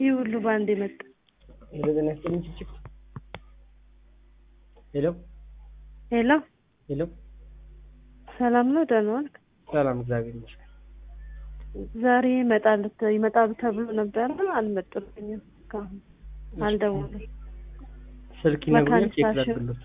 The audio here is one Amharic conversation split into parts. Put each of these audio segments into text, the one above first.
ይህ ሁሉ በአንድ መጣ። ሄሎ ጤና ይስጥልኝ ችችክ ሄሎ ሄሎ ሄሎ ሰላም ነው? ደህና ዋልክ? ሰላም እግዚአብሔር ይመስገን። ዛሬ ይመጣሉ ይመጣሉ ተብሎ ነበረ፣ አልመጡልኝም። እስካሁን አልደወሉም። ስልክ ይነግሩኛል ቼክ መካኒክ ላድርግሎት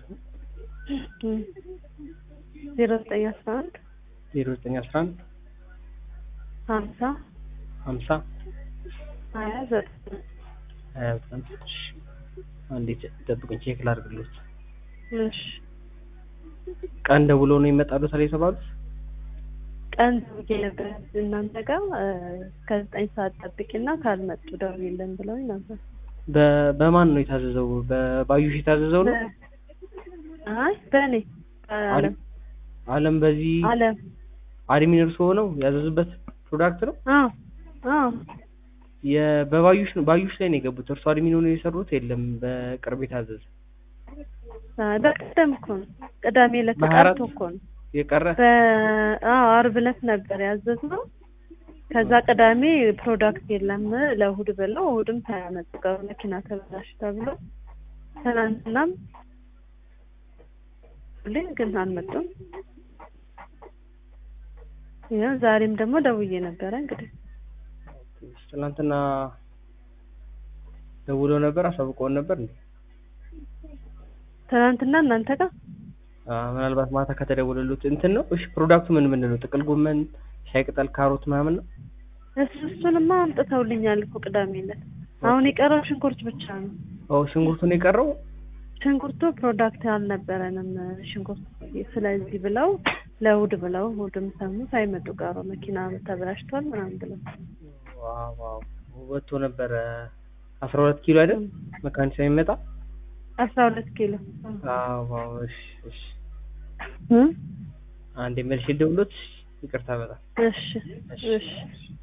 ዜሮ ዘጠኝ አስራ አንድ ዜሮ ዘጠኝ አስራ አንድ ሀምሳ ሀምሳ ሀያ ዘጠኝ ሀያ ዘጠኝ እሺ አንዴ ቼ- ጠብቁኝ ቼክ ላድርግሎት እሺ ቀን ደውሎ ነው ይመጣሉ ታዲያ የተባሉት ቀን ደውዬ ነበር እናንተ ጋር ከዘጠኝ ሰዓት ጠብቂና ካልመጡ ደውይልን ብለውኝ ነበር። በ- በማን ነው የታዘዘው በባዩሽ የታዘዘው ነው አይ በእኔ አለም አለም በዚህ አለም አድሚን እርሶ ነው ያዘዙበት ፕሮዳክት ነው አዎ አዎ የ- በባዩሽ ነው ባዩሽ ላይ ነው የገቡት እርሶ አድሚን ሆነው የሰሩት የለም በቅርብ የታዘዘ አይ በቀደም እኮ ነው ቅዳሜ ዕለት በሀያ አራት ቀርቶ እኮ ነው የቀረ በአዎ አርብ ዕለት ነበር ያዘዝነው። ከዛ ቅዳሜ ፕሮዳክት የለም ለእሑድ ብለው እሑድም ሳያመጡ ቀሩ። መኪና ተበላሽ ተብሎ ትናንትናም ሁሌ ግን አልመጡም። ያው ዛሬም ደግሞ ደውዬ ነበረ እንግዲህ ትናንትና ደውለው ነበር አሳውቀውን ነበር እንዴ ትናንትና እናንተ ጋር አ ምናልባት ማታ ከተደወለሉት እንትን ነው እሺ ፕሮዳክቱ ምን ምን ነው ጥቅል ጎመን ሻይ ቅጠል ካሮት ምናምን ነው እሱ እሱንማ አምጥተውልኛል እኮ ቅዳሜ ዕለት። አሁን የቀረው ሽንኩርት ብቻ ነው። ኦ ሽንኩርቱ ነው የቀረው ሽንኩርቱ ፕሮዳክት አልነበረንም ሽንኩርት ስለዚህ ብለው ለእሑድ ብለው እሑድም ሰሙ ሳይመጡ ቀሩ። መኪና ተበላሽቷል ምናምን ብለው ዋው ዋው ወጥቶ ነበረ አስራ ሁለት ኪሎ አይደል መካኒሳ የሚመጣ አስራ ሁለት ኪሎ አዎ ዋው እሺ እሺ እ አንዴ መልሼ ልደውልሎት ይቅርታ በጣም እሺ እሺ